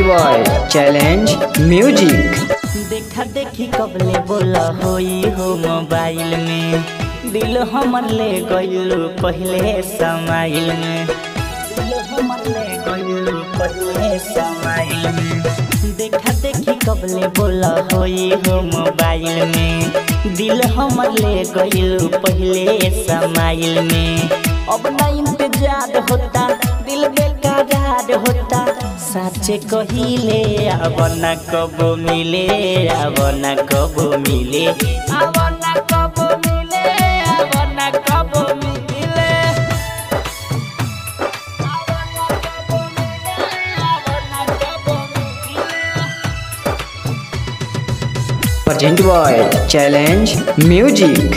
boy challenge music देखा देखी कबले बोला होई हो मोबाइल में दिल हमर ले गइल पहले समाइल में दिल हमर ले गइल पहले समाइल में देखा देखी कबले बोला होई हो मोबाइल में दिल हमर ले गइल पहले समाइल में अब ना इंतजार होता दिल बेकरार होता साचे कहिले अब न कब मिले अब न कब मिले अब न कब मिले अब न कब मिले प्रेजेंट बॉय चैलेंज म्यूजिक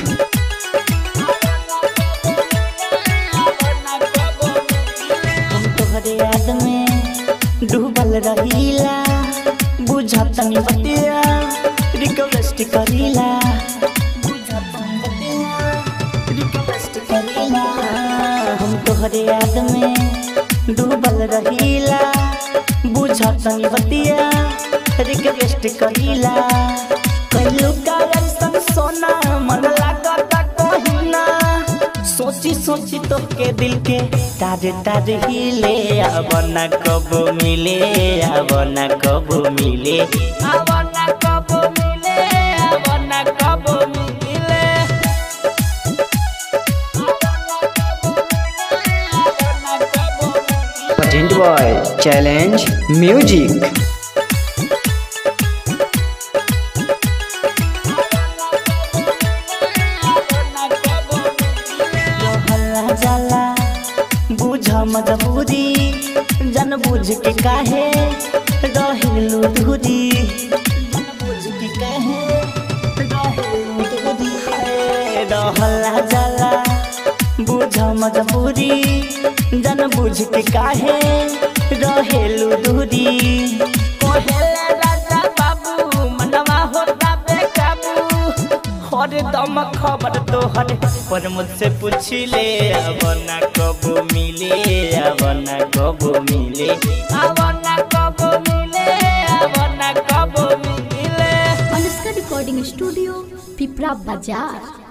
हम तोहरे याद में डूबल रहीला बुझतनी बतिया रिक्वेस्ट करीला बुझतनी बतिया रिक्वेस्ट करीला हम तोहरे याद में डूबल रहीला बुझतनी बतिया रिक्वेस्ट करीला कहियो का ऐसन सोना मन लागता कहिना सोची सोची तो के दिल के तारे तारे हिले अब न कब मिले अब न कब मिले अब न कब मिले अब न कब मिले प्रेजेंट बॉय चैलेंज म्यूजिक रहला जाला बुझ मजबूरी जन बुझ के काहे रहिलू दूरी जन बुझ के काहे रहिलू दूरी रहला जाला बुझ मजबूरी जन बुझ के काहे रहेलू दूरी कोहेले राजा बाबू मनवा होता बेकाबू हर दम खबर तोहर पर मुझसे पूछ ले अब न कब मिले अब न कब मिले अब न कब मिले अब न कब मिले अनुष्का रिकॉर्डिंग स्टूडियो पिपरा बाजार